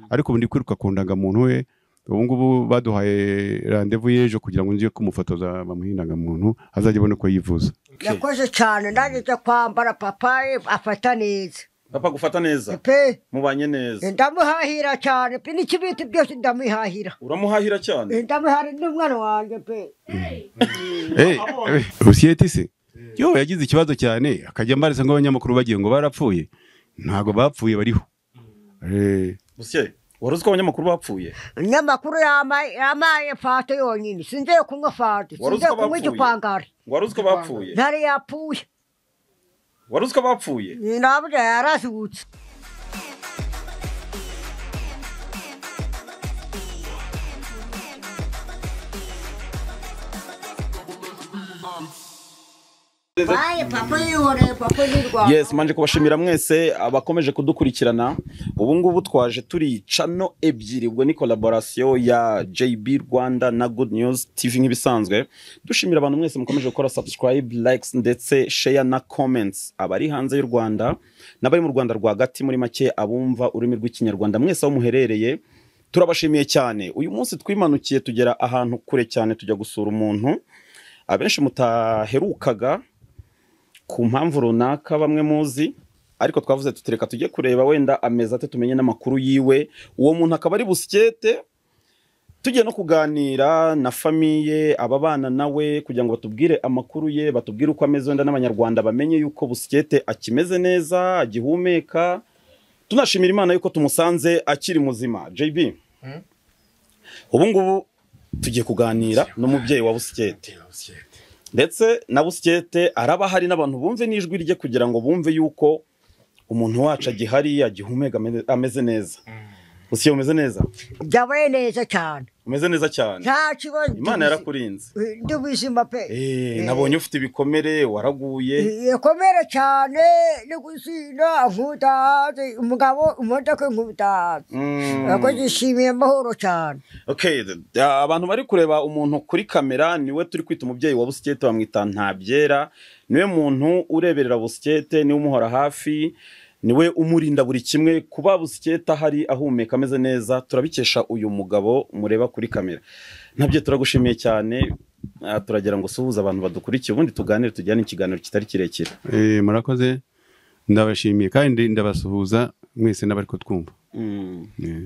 ariko ubu ndi kwiruka ku ndangamuntu we ubu ngubu baduhaye randevu y'ejo kugira ngo nje kumufotoza bamuhe indangamuntu azajya abona uko yivuza yakoze cyane nanjye njya kwambara papa afata neza papa gufata neza pe mubanye neza ndamuhahira cyane pe n'ikibiti byose ndamuhahira uramuhahira cyane ndamuhahira n'umwana wanjye pe Eh, eh, rusiyeti se yo yagize ikibazo cyane akajya ambarisa ngo abanyamakuru bagiye ngo barapfuye ntabwo bapfuye bariho Eh, Busiye, wari uzi ko abanyamakuru bapfuye umunyamakuru yamaye yamaye fata yonyine sinzeye kunywa fata Wari uzi ko sinzeye kunywa bapfuye? igipangari wari uzi ko bapfuye ntari yapfuye wari uzi ko bapfuye naburya yarazutse baye papa yiboneye papa y'urwanda yes manje kubashimira mwese abakomeje kudukurikirana ubu ngubu twaje turi cano ebyiri ubwo ni collaboration ya JB Rwanda na Good News TV nk'ibisanzwe dushimira abantu mwese mukomeje gukora subscribe likes ndetse share na comments abari hanze y'u Rwanda n'abari mu Rwanda rwagati muri make abumva ururimi rw'ikinyarwanda mwese aho muherereye turabashimiye cyane uyu munsi twimanukiye tugera ahantu kure cyane tujya gusura umuntu abenshi mutaherukaga ku mpamvu runaka bamwe muzi ariko twavuze tutereka tujye kureba wenda amezi ate tumenye n'amakuru yiwe uwo muntu akaba ari busikete tugiye no kuganira na famiye ababana nawe kugira ngo batubwire amakuru ye batubwire uko ameze wenda n'abanyarwanda bamenye yuko busikete akimeze neza agihumeka tunashimira imana yuko tumusanze akiri muzima jb ubu ngubu tugiye kuganira n'umubyeyi wa busikete ndetse na busikete araba hari n'abantu bumve n'ijwi rye kugira ngo bumve yuko umuntu wacu agihari agihumeka ameze- ameze neza busiye umeze neza byabaye neza cyane umeze neza cyane nta kibazo imana yarakurinze ndi ubuzima pe Eh, nabonye ufite ibikomere waraguye ikomere cyane no gusinda nkuta hanze umugabo imodoka nkuta hanze Mm. ako gishimiye amahoro cyane Okay, th- ah, abantu bari kureba umuntu kuri kamera niwe turi kwita umubyeyi wa busikete bamwita ntabyera niwe muntu ureberera busikete niwe umuhora hafi niwe umurinda buri kimwe kuba busikete ahari ahumeka ameze neza turabikesha uyu mugabo mureba kuri kamera nabyo turagushimiye cyane Ah, turagira ngo suhuza abantu badukurikiye ubundi tuganire tujyane ikiganiro kitari kirekire eh, murakoze ndabashimiye kandi ndabasuhuza mwese n'abari kutwumva Mm. Eh,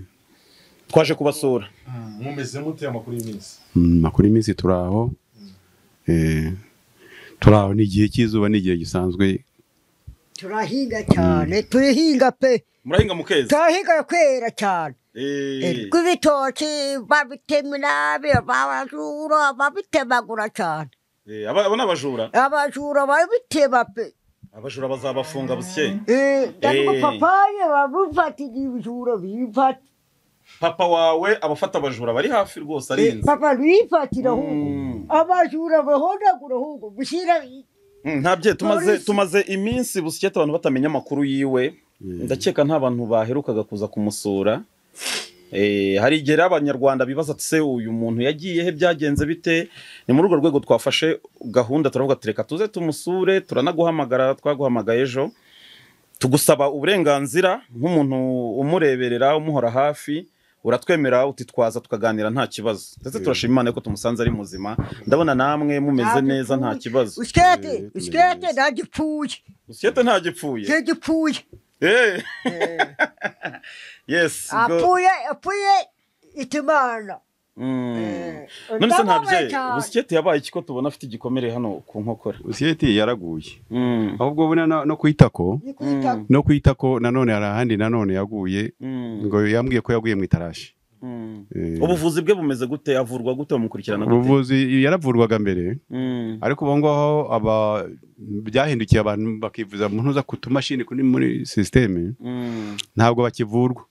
twaje kubasura mumeze mute amakuru y'iminsi mm, makuru y'iminsi turi aho Eh, turi aho ni igihe cy'izuba ni igihe gisanzwe turahinga cyane turihinga pe murahinga mu kezi turahinga kwera cyane Eh, rw'ibitoki babitemera abajura babitemagura cyane eh, aba aba ni abajura abajura babitema pe abajura bazabafunga busikeye papaye bamufatira ibijura bifata papa wawe abafata abajura bari hafi rwose Eh, arinze papa bifatira ahubwo Mm. abajura bahondagura ahubwo gushyira Mm, ntabye tumaze Polisi. tumaze iminsi busikete abantu batamenya amakuru yiwe ndakeka nta bantu baherukaga kuza kumusura Eh, hari igihe rero abanyarwanda bibaza ati se uyu muntu yagiye he byagenze bite ni muri urwo rwego twafashe gahunda turavuga tureka tuze tumusure turanaguhamagara twaguhamagaye ejo tugusaba uburenganzira nk'umuntu umureberera umuhora hafi uratwemera utitwaza tukaganira nta kibazo ndetse turashima imana ko tumusanze ari muzima ndabona namwe mumeze neza nta kibazo usikete Eh, usikete tumeze ndagipfuye usiyete ntagipfuye kigipfuye Eh. yes go- apfuye apfuye itimana Mm. Eh, none se ndababaye ntabye cyane. busikete yabaye iki ko tubona afite igikomere hano ku nkokora siyeti yaraguye Mm. ahubwo buna no- no kwitako ni kwita Mm. no kwita ko nanone hari ahandi nanone yaguye Mm. ngo yambwiye ko yaguye mu itarashi Mm. Eh, ubuvuzi bwe bumeze gute avurwa gute bamukurikirana gute ubuvuzi yaravurwaga mbere Mm. ariko ubu ngaho aba byahindukiye abantu bakivuza mu ntuza ku tumashini kuri muri sisiteme Mm. ntabwo bakivurwa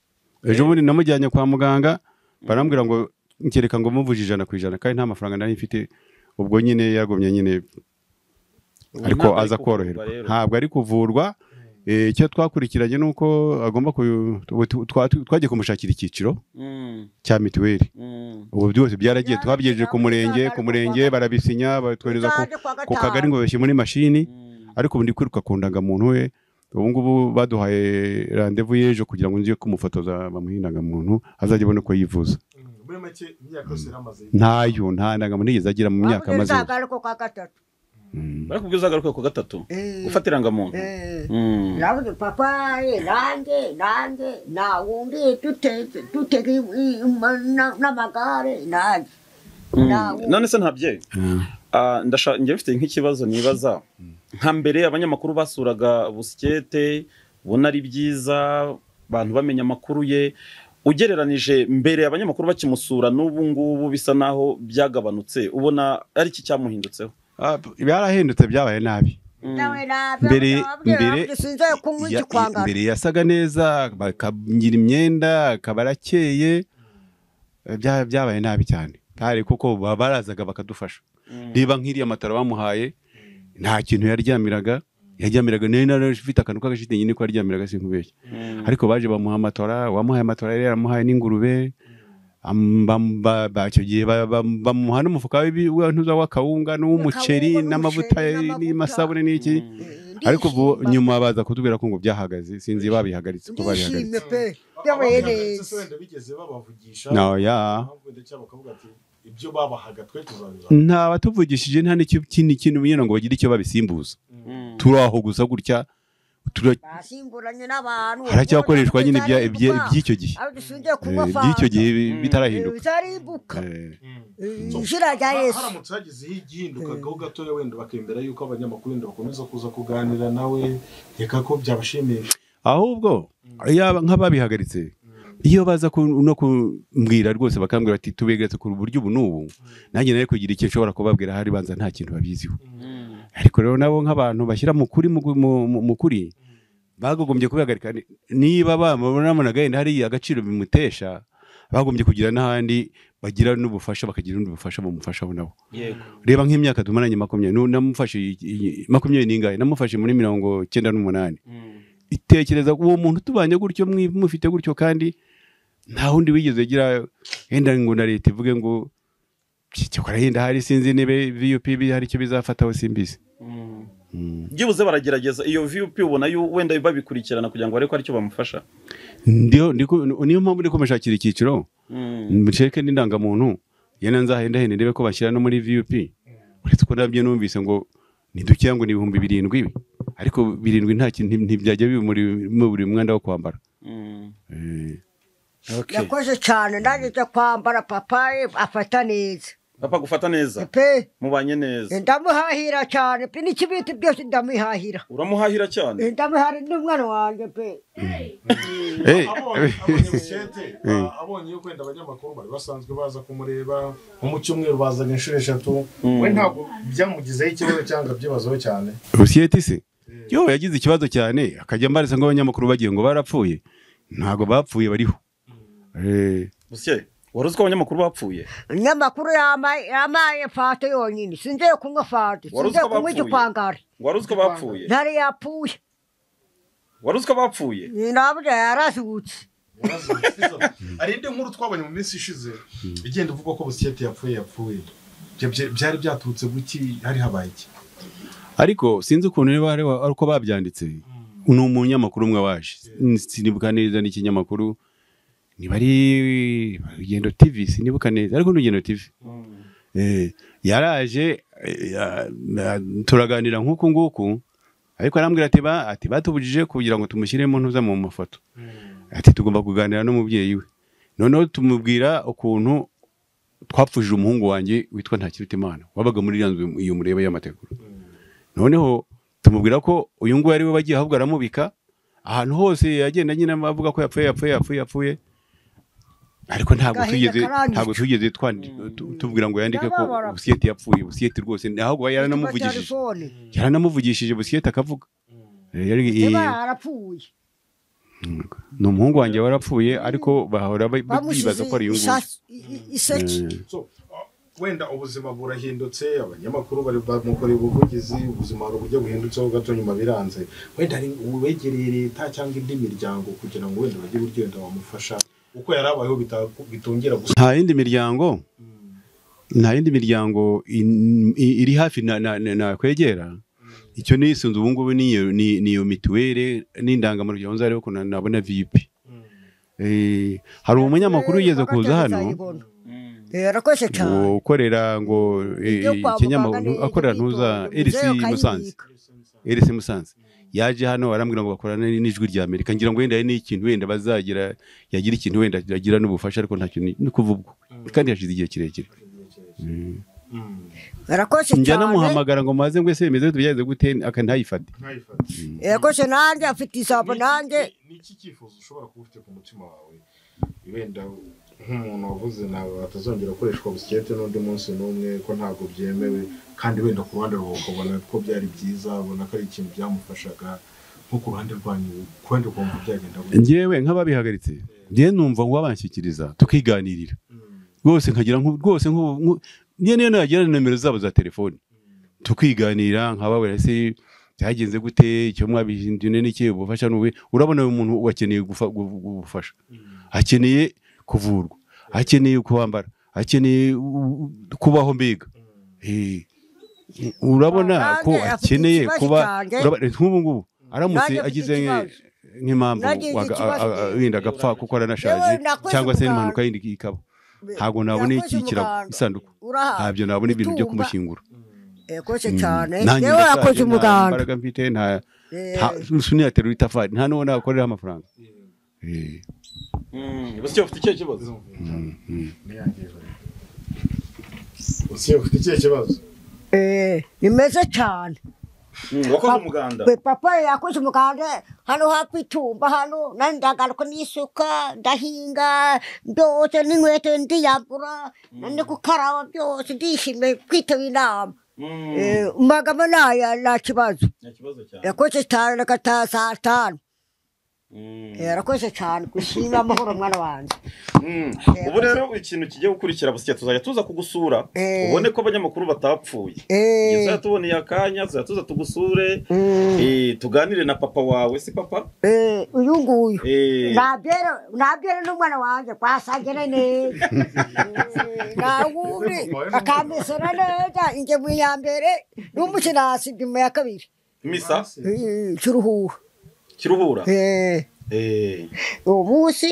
ejo bundi namujyanye kwa muganga barambwira ngo kereka ngo muvuje ijana ku ijana kandi nta mafaranga nari mfite ubwo nyine yagumye nyine ariko Ntabwo aza kuvurwa koroherwa rero. ntabwo ari kuvurwa Eh, icyo twakurikiranye ni uko agomba ku- ubu tu- twa- tu- twagiye kumushakira icyiciro Mm. cya mituweli Mm. ubu byose byaragiye twabigejeje ku murenge ku murenge barabisinya batwereza ku- Uzajya kwa ku gatanu. kagari ngo bashyire muri mashini Mm. ariko ubu ndi kwiruka ku ndangamuntu we ubu ngubu baduhaye randevu y'ejo kugira ngo ngiye kumufotoza bamuhe indangamuntu azajya abona uko yivuza muri make imyaka yose yaramaze ntayo nta ndangamuntu yigeze agira mu myaka amaze zagaruka kwa gatatu Mm. barakubwiza agaruka ku gatatu Eh. gufata irangamuntu Eh. Mm. navuze papa ye nanjye nanjye nawundi duteze dutega n'amagare nanjye Mm. Nawe. none se ntabyeyi Mm. Ah, ndasha- njye mfite nk'ikibazo nibaza nka mbere abanyamakuru basuraga busikete ubona ari byiza abantu bamenya amakuru ye ugereranije mbere abanyamakuru bakimusura n'ubu ngubu bisa naho byagabanutse ubona ari iki cyamuhindutseho Ah, byarahindutse byabaye nabi Mm. nawe nabi Mbere- mbere- sinzaye kunywa Ya- igikwangara mbere yasaga neza bakagira imyenda akaba arakeye Eh, bya- byabaye nabi cyane ntari kuko ba- barazaga bakadufasha Mm. niba nk'iriya matara bamuhaye nta kintu yaryamiraga yaryamiraga nari narafite akantu k'agashitingi nyine ko yaryamiraga sinkubeshya Mm. ariko baje bamuha amatora uwamuhaye amatora yari yaramuhaye n'ingurube Am- bam- ba- ba- icyo gihe ba- bam- bamuha n'umufuka w'ibi- w'intuza w'akawunga n'uw'umuceri Akawunga n'amavuta n'umuceri, n'amasabune n'iki ariko ubu nyuma baza kutubwira ko ngo byahagaze sinzi babihagaritse uko babihagaritse ndishimye pe byabaye neza wenda bigeze babavugisha No, yeah. impamvu wenda cyangwa bakavuga ati ibyo babahaga twe tuzabiba nta batuvugishije nta n'ikindi kintu nyine ngo bagire icyo babisimbuza Mm. turi aho gusa gutya tura- basimburanye n'abantu haracyakoreshwa nyine ibya- ibya- iby'icyo gihe ariko sinzaye Eh, kunywa iby'icyo gihe bi- Mm. bitarahinduka bizarimbuka Eh, Mm. So, izina rya ha- yesu haramutse hagizeho igihindukagaho gatoya wenda bakemera yuko abanyamakuru wenda bakomeza kuza kuganira nawe reka ko byabashimisha ahubwo yaba nk'ababihagaritse iyo baza ku- no kumbwira rwose bakambwira bati tubegeretse ku buryo ubu n'ubu nanjye nari kugira icyo nshobora kubabwira hari banza nta kintu babiziho Mm. ariko rero nabo nk'abantu bashyira mu kuri mu- mu- mu- mu kuri bagogombye kubihagarika Ni- niba bamubona gahunda hari agaciro bimutesha bagombye kugira n'ahandi bagira n'ubufasha bakagira ubundi bufasha bumufashaho nabo yego reba nk'imyaka tumaranye makumyabiri nu- namufashe i- i- makumyabiri n'ingahe namufashe muri mirongo cyenda n'umunani Mm. itekereza uwo muntu tubanye gutyo mwi- mufite gutyo kandi nta wundi wigeze agira yenda ngo na leta ivuge ngo cyokora yenda hari sinzi niba vup hari icyo bizafataho simbizi Mm. Mm. byibuze baragerageza iyo vup ubona yu- wenda babikurikirana kugira ngo barebe ko aricyo bamufasha Ndiyo- ndiko- niyo mpamvu ndi kumushakira icyiciro Mm. muceke n'indangamuntu yena nzahendahenda ndebe ko bashyira no muri vup uretse ko nabyo numvise ngo ntidukeya ngo ni ibihumbi birindwi ibi ariko birindwi nta kintu ntibyajya bimuri buri mwenda wo kwambara Mm. Eh, Okay. yakoze cyane ndageze kwambara papa ye afata neza papa gufata neza pe mubanye neza ndamuhahira cyane pe n'ikibiti byose ndamuhahira uramuhahira cyane ndamuhahira n'umwana wanjye pe eh, abonye abonye bucyete, a- abonye yuko wenda abanyamakuru bari basanzwe baza kumureba nko mu cyumweru bazaga inshuro eshatu we ntabwo byamugizeho ikibazo cyangwa byibazaho cyane rusiyete se yo yagize ikibazo cyane akajya mbarisa ngo abanyamakuru bagiye ngo barapfuye ntabwo bapfuye bariho Eh, busye wari uzi ko abanyamakuru bapfuye umunyamakuru yamaye yamaye fate yonyine sinzeye kunywa fate Wari uzi ko sinzeye kunywa bapfuye? igikwangari wari uzi ko bapfuye ntari yapfuye wari uzi ko bapfuye naburya yarazutse hari indi nkuru twabonye mu minsi ishize igenda ivuga ko busikete yapfuye yapfuye Ibyo bya- byari byaturutse guki hari habaye iki ariko sinzi ukuntu niba ari ari uko babyanditse ni umunyamakuru umwe waje sinibuka neza n'ikinyamakuru niba ari rugendo tv sinibuka neza ariko ni rugendo tv Eh, yaraje eh, ya- na- turaganira nk'uku nguku ariko arambwira ati ba- ati batubujije kugira ngo tumushyiremo ntuza mu mafoto ati tugomba kuganira n'umubyeyi we noneho tumubwira ukuntu twapfushije umuhungu wanjye witwa ntakirutimana wabaga muri iriya nzu iyo mureba y'amategura noneho tumubwira ko uyu nguyu ari we wagiye ahubwo aramubika ahantu hose yagenda nyine avuga ko yapfuye yapfuye yapfuye yapfuye ariko ntabwo Agahinda tugeze karanyuzwe. ntabwo tugeze twandi- tu- tubwira ngo yandike ko Ndababara. busiyeti yapfuye busiyeti rwose ahubwo yaranamuvugishije telefone yaranamuvugishije busiyeti akavuga Eh, yari- niba eh, yarapfuye ni umuhungu wanjye warapfuye ariko bahora ba- bibaza bamushyize ko ari uyu nguyu isasi- i- i- iseki Eh. So, uh, wenda ubuzima burahindutse abanyamakuru bari bamukoreye ubuvugizi ubuzima hari uburyo buhindutseho gato nyuma biranze wenda hari uwegereye leta cyangwa indi miryango kugira ngo wenda bagire uburyo wenda bamufasha uko yari abayeho bita- bitongera gusa nta yindi miryango nta yindi miryango in- i- iri hafi na- na- na- nakwegera icyo nisunze ubu ngubu ni iyo- ni- ni iyo mituweli n'indangamuryango nzareba ukuntu nabona vipi Eh, hari umunyamakuru wigeze kuza hano birakoze cyane ukorera ngo eh, Ibyo kwa ikinyamakuru muganga akorera n'ibyo ntuza bitonda, erisi muzehe musanze ukayibika. erisi musanze yaje hano arambwira ngo bakorana n'ijwi rya amerika ngira ngo wenda hari n'ikintu wenda bazagira yagira ikintu wenda yagira n'ubufasha ariko ntacyo ni ni kuva ubwo kandi hashize igihe kirekire birakoze njya cyane namuhamagara ngo maze ngo ese bimeze byagenze gute aka ntayifate Nkayifata. birakoze nanjye afite isabo nanjye Ni iki cyifuzo ushobora kuba ufite ku mutima wawe wenda nk'umuntu wavuze nawe atazongera gukoreshwa busikete n'undi munsi n'umwe ko ntabwo byemewe kandi wenda ku ruhande rwawe ukabona ko byari byiza ubona ko ari ikintu byamufashaga nko ku ruhande rwanyu ku ruhande ukumva byagenda gute njyewe nk'ababihagaritse njyewe numva ngo babanshyikiriza tukiganirira rwose nkagira nko rwose nk'ubu nk'u- njyewe niyo nagira nomero zabo za telefoni tukiganira nkababwira ese byagenze gute icyo mwabihindune n'iki ubufasha ni ubuhe urabona uyu muntu akeneye gufa- gu- gu- ubufasha akeneye kuvurwa akeneye kwambara akeneye u- u- kubaho mbega Eh, urabona Nanjye ko afite akeneye ikibazo kuba cyanjye. urabona- nk'ubu ngubu aramutse Nanjye afite agize ikibazo. nk'impamvu Nagize waga- a- ikibazo. a- a- wenda agapfa kuko aranashaje Yewe, nakoze cyangwa se umuganda. n'impanuka yindi ikaba ntabwo nabona Yakoze iki kirago umuganda. isanduku Uraha. ntabyo nabona ibintu byo Gutunga. kumushyingura birakoze cyane Nanjye yewe ndashaje, yakoze nta umuganda mbaraga mfite nta Eh. suniyaterura itafari nta n'uwo nakoreraho amafaranga Eh. Gusa ufite icyo kibazo usiye ufite ikihe kibazo Eh, nimeze cyane wakoze umuganda Pe- papa yakoze umuganda hano hafi itumba hano nari ndagaruka n'isuka ndahinga byose n'inkweto ndiyambura nani gukaraba byose ndishimiye kwitaba inama Eh, umugabo naya nta kibazo nta kibazo cyane yakoze cyane agataha saa tanu Eh, yarakoze cyane gushima amahoro mwana wanjye Mm. ubu rero ikintu kigiye gukurikira busya tuzajya tuza kugusura Eh. ubone ko abanyamakuru batapfuye Eh. tuzajya tuboneye akanya tuzajya tuza tugusure Mm. Eh, tuganire na papa wawe si papa Eh, uyu nguyu Eh. nabyere nabyere n'umwana wanjye twasangire neza Eh, nta wundi akamesera neza ingemu ya mbere n'umukinasi ingemu ya kabiri misa Eh, kiruhuha kiruhura Eh, Eh. uwo munsi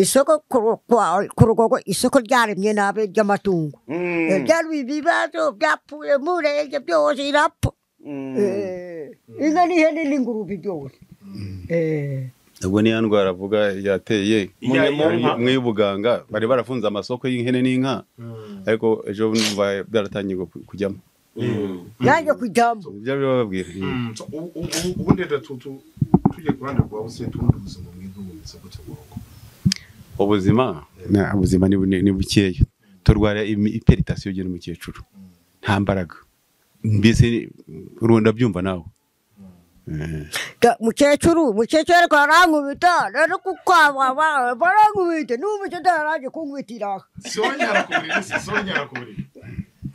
isoko ku ru- kwa- ku rugogo isoko ryaremye nabi ry'amatungo Mm. Eh, byari ibibazo byapfuye murenge byose irapfa Mm. Eh, inka n'ihene n'ingurube byose Eh. ubwo niya ndwara avuga yateye Iya- iya nka. mu y'ubuganga bari barafunze amasoko y'ihene n'inka ariko ejo numva byaratangiye gu- kujyamo Mm. nanjye kujyamo ibyo bababwira So, ubu- ubu- ubu- ubundi rero tu- tu- tujye ku ruhande rwa busiye tubundi ubuzima mwiza bumeze gute mu rugo ubuzima na- ubuzima ni bu- ni ni bukeya turwara imi- iperitasiyo ugena umukecuru nta mbaraga mbese ni- urunda byumva nawe Eh. Da- mukecuru mukecuru ariko arankubita rero kukwababa barankubita n'umukecuru araje kunkubitira si wowe nyara ku buriri si si wowe nyara ku buriri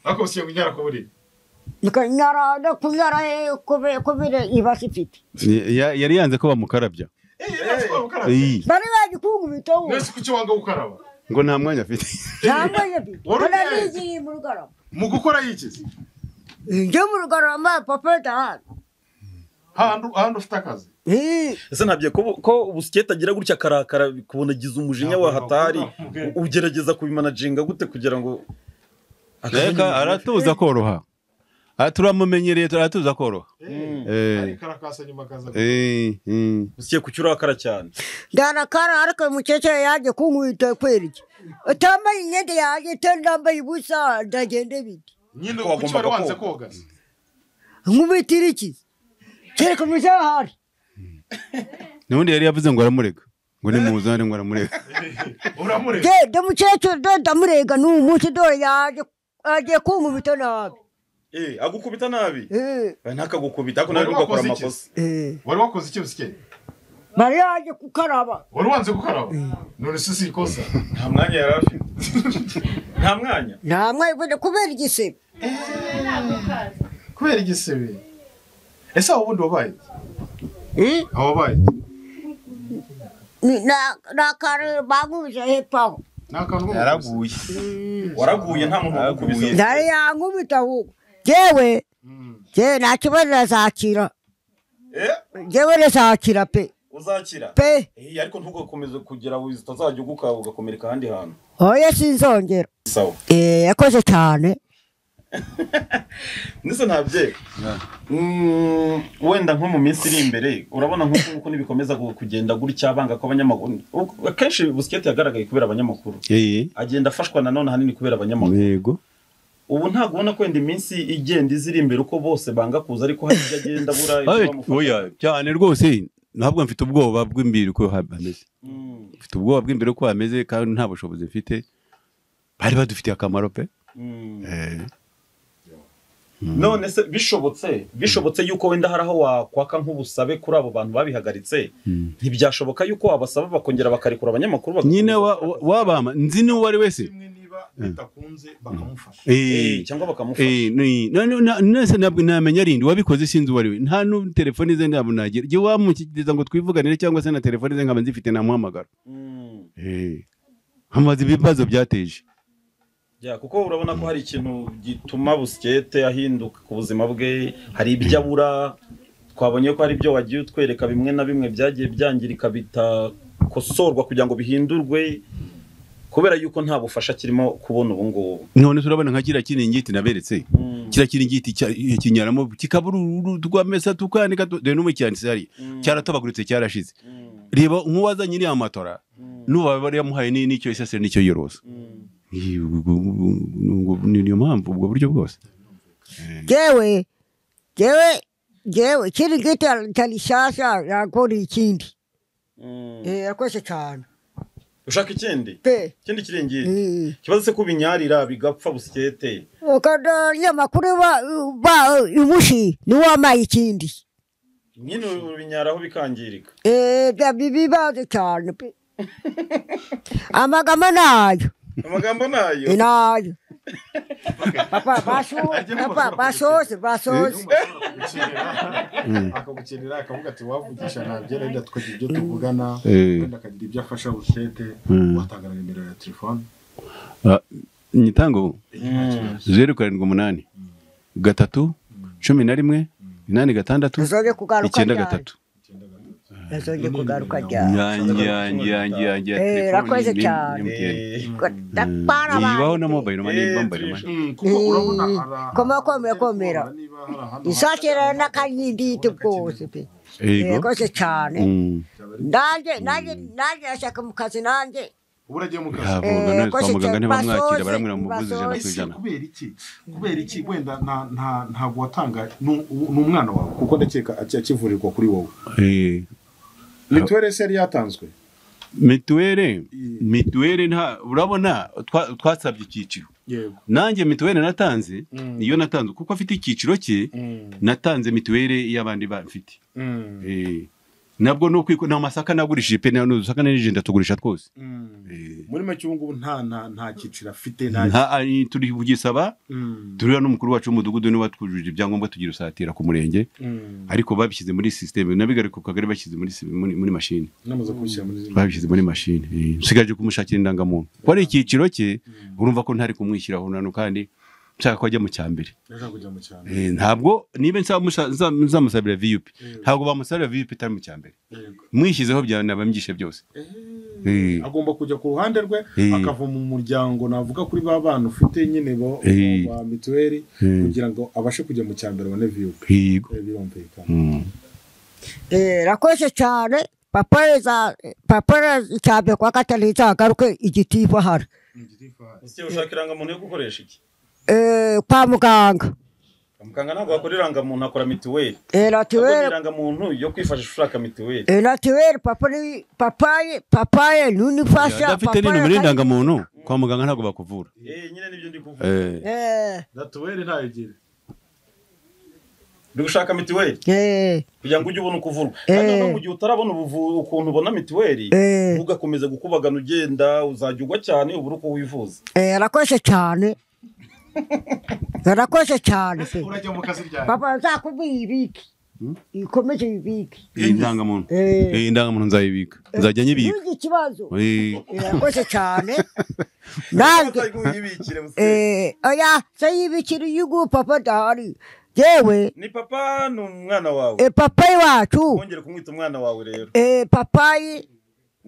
ariko busiye ngo nyara ku buriri nyara no kunyara he kube- kubira ibasi ifite Ni- ya- yari yanze ko bamukarabya Eh, nasi kwa gukaraba. Iyi, bari baje kunkubita we nasi kuki wanga gukaraba ngo nta mwanya afite cyangwa yebi Wari bana ugiye? bigiye mu rugarama mu gukora yikizi njye mu rugarama papa dahari ahantu ahantu ufite akazi ese ntabyo ko ko ubusiketi agira gutya akarakara kubona agize umujinya wa hatari u- ugerageza kubimanaginga gute kugira ngo reka aratuza koroha Ah, turamumenyereye aratuza koroha ari Eh, karakasa nyuma akaza eh, mm. ubusiketi kuki urakara cyane ndarakara ariko mukecuru yaje kunkubita kweri iki utambaye imyenda yanjye utandambaye ubusa ndagende bite nyine Ko wagombaga kuki wari wanze koga. koga se? nkubitira iki kereka umusaza ahari n'ubundi yari yavuze ngo aramurega ngo nimuzane ngo aramurega uramureba Je, da mukecuru do ndamurega n'ubu munsi dore yaje agiye kunkubita nabi Eh, agukubita nabi Eh, Eh, ntakagukubita ariko nawe Wari ugakora wakoze iki? amakosa eh. wari wakoze iki busiye bari yaje kukaraba wari wanze gukaraba none se si ikosa nta mwanya yari afite nta mwanya nta mwayibona kubera igisebe kubera igisebe ese abo bundi wabaye iki? Eh, abo wabaye iki? ni- na- nakare bankubije hepfo aho ni akantu ko yaraguye waraguye nta muntu wagukubise ndari yankubita ahubwo jewe je nta kibazo nazakira jewe nazakira pe uzakira pe Eh, ariko ntugakomeze kugira wizi utazajya uguka ugakomereka ahandi hantu oya sinzongera sawa Eh, yakoze cyane ndetse ntabyeyi Mm, wenda nko mu minsi iri imbere urabona nk'uko nk'uko n'ibikomeza gu- kugenda gutya banga ko abanyamakuru u- akenshi busiketi yagaragaye kubera abanyamakuru Eh, agenda afashwa nanone ahanini kubera abanyamakuru yego ubu ntabwo ubona ko wenda iminsi igenda iza iri imbere uko bose banga kuza ariko hari ibyo agenda abura ibyo Abe- bamufasha. oya cyane rwose ntabwo mfite ubwoba bw'imbere uko ha- hameze Mm, mfite ubwoba bw'imbere uko hameze kandi nta bushobozi mfite bari badufitiye akamaro pe mm. Eh, none se bishobotse bishobotse yuko wenda hari aho wakwaka nk'ubusabe kuri abo bantu babihagaritse ntibyashoboka yuko wabasaba bakongera bakarekura abanyamakuru bagakomeza nyine wa- wa- wabama nzi n'uwo ari wese kimwe niba bitakunze bakamufasha Eh, Eh, cyangwa bakamufasha Eh, ni- na- na- na- nese ntabwo namenya rindi wabikoze sinzi uwo ari we nta nu telefone ze ntabwo nagira jye wamushyikiriza ngo twivuganire cyangwa se na telefone ze nkaba nzifite namuhamagara Mm. Eh, hamaze ibibazo byateje Ya, kuko urabona ko hari ikintu gituma busikete ahinduka ku buzima bwe hari ibyo abura twabonye ko hari ibyo wagiye utwereka bimwe na bimwe byagiye byangirika bitakosorwa kugira ngo bihindurwe kubera yuko nta bufasha kirimo kubona ubu ngubu none turabona nka kiriya kiringiti naberetse Mm. kiriya kiringiti cya- kinyaramo kikabura uru tukamesa tukanika tu- dore n'umucyanditsi hari Mm. cyaratabaguritse cyarashize Mm. reba nk'uwazanye iriya matora Mm. n'uwaba yari yamuhaye ni- n'icyo isasire n'icyo yoroza Mm. Iyi, ubwo- ubwo- ubwo- ni niyo mpamvu ubwo buryo bwose jewe jewe jewe kiri ngiti tarishasha yakora ikindi Mm. Eh, yakoze cyane ushaka ikindi pe ikindi kiringiti Eh, ikibazo se kubinyarira bigapfa busikete ukada nyamakuru ba ba umushi niwamaye ikindi nyine ubinyaraho bikangirika Eh, bya bibazo cyane pe amagama nayo amagambo nayo inayo papa basu papa basoze basoze akagukenera akavuga ati wavugisha ntabyo renda tukagira ibyo tuvugana Eh. wenda akagira ibyo afasha bushete Mm. watanga na nimero ya telefone Ah, nyitango Mm. zeru karindwi umunani gatatu cumi na rimwe inani gatandatu Tuzoge kugaruka icyenda ryari? gatatu yazongeye kugaruka ryari yanjye yanjye yanjye yanjye ya Eh, telefoni rakoze ni- cyane. ni MTN. Eh. Ndapara Eh, abantu, ibaho na pe. mobile money Eh, bambare trisha. money. kuko Eh, urabona ara- komakomera, komera. niba hari ahantu isakira hashobora- n'akanyinditi bwose pe Yego. yakoze cyane Mm. nanjye nanjye nanjye ashaka mu kazi nanjye ubu uragiye mu kazi Ah, Eh, boga, none kwa yakoze muganga cyane. ntibamwakira Basoze, baramwira muvuze ijana ku basoze. ijana kubera iki kubera iki wenda nta- nta- ntabwo watanga ni ni umwana wawe kuko ndakeka aki- akivurirwa kuri wowe Eh, mituweli se yari yatanzwe mituweli mituweli nta urabona twa- twasabye icyiciro yego nanjye mituweli natanze Mm. niyo natanze kuko afite icyiciro cye natanze mituweli y'abandi bamfite Eh, nabwo ni ukwiko nta masaka nagurishije pe nta n'udusaka n'ijenda tugurisha twose Eh, muri make ubu ngubu nta nta nta cyiciro afite nta nta ari- turi kugisaba Mm, turiya n'umukuru wacu w'umudugudu niwe watwujurije ibyangombwa tugira usatira ku murenge mm. ariko babishyize muri sisiteme nabigari ku kagari bashyize muri si- muri muri mashini namaze kubishyira muri zimwe babishyize muri mashini Eh, nsigaje kumushakira indangamuntu ko ari icyiciro cye urumva ko ntari kumwishyiraho nano kandi nshaka ko ajya mu cya mbere ndashaka kujya mu cyane Eh, ntabwo niba nsaba musha- nza- nzamusabira viyupi ntabwo bamusabira viyupi itari mu cya mbere Yego. mwishyizeho byanaba mbyishe byose Eh, Eh. agomba kujya ku ruhande rwe Eh. akava mu muryango navuga kuri ba bana ufite nyine bo Eh. ba mituweli Eh. kugira ngo abashe kujya mu cya mbere abone viyu Yego. Eh, birumvikana Mm. Eh, rakoze cyane papa yaza- papa cyane kwa katari nzagaruke igitibo hari Ese ushaka irangamuntu yo gukoresha iki Eh, kwa muganga muganga ntabwo wakora irangamuntu akora mituweli Eh, ahubwo ni natuweli irangamuntu yo kwifashisha ushaka mituweli Eh, natuweli papa ni papaye papaye n'unifasha adafite n'inumero y'indangamuntu kwa muganga ntabwo bakuvura Eh, nyine nibyo ndi kuvuga Eh, Eh, natuweli ntayigira uri gushaka mituweli eh, kugira ngo ujye ubona uko uvurwa kandi Eh. noneho mu gihe utarabona ubuvu- ukuntu ubona mituweli Eh. ugakomeza gukubagana ugenda uzajya ugwa cyane ubura uko wivuza eh, rakoze cyane rakoze cyane pe. urajya mu kazi ryari papa nzakubwira ibiki ikomeze ibiki iyi ndangamuntu Eh. iyi ndangamuntu nzayibika nzajya nyibika n'iki kibazo Eh, irakoze cyane nanjye Uzajya uyibikira, businzi. eh, oya sayibikira yugu papa dahari yewe ni papa ni umwana wawe e, papa iwacu wongere kumwita umwana wawe rero e, papayi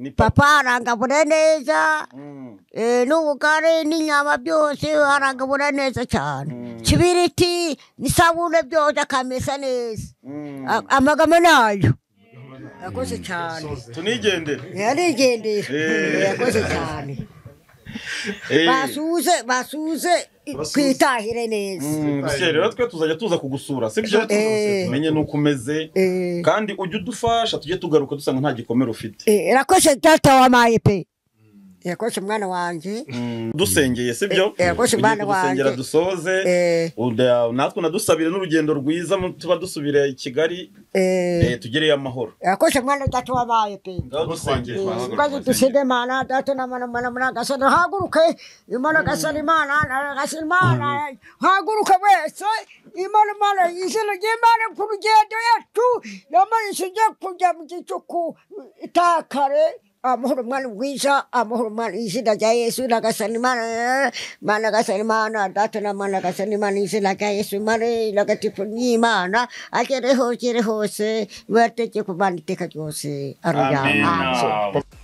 ni papa papa arangabura neza Mm, e, n'ubugari n'inyama byose arangabura neza cyane kibiriti n'isabune byose akamesa neza mm. A- amagama nayo yakoze cyane tunigendere yarigendera Eh. yakoze cyane Eh, basuze basuze i- kwitahire neza mm, bityo rero twe tuzajya tuza kugusura sibyo Eh. tumenye nuko umeze Eh. kandi ujye udufasha tujye tugaruka dusanga nta gikomere ufite Eh, yakoze data wamaye pe yakoze umwana wanjye Mm, dusengeye sibyo Eh, eh, rwose Ugiye bana kudusengera banjye. dusoze Eh. Uda- natwe unadusabire n'urugendo rwiza mu- tuba dusubire i kigali eh, tugereyo amahoro yakoze umwana data wamaye pe ngaho dusengeye ngazi dusige imana data na mana mana mana gasana haguruke imana gasana imana na- gasana imana haguruke wese imana imana izina ry'imana ku rugendo yacu namana ishingiye kujya mu gicuku itakare amahoro mwana mwiza amahoro mwana izina rya yesu na gasana imana mana gasana imana data na mana gasana imana izina rya yesu mare nagatifu n'imana agere hose agere hose ibategeko mana iteka ryose aruya Amen. amen Amen.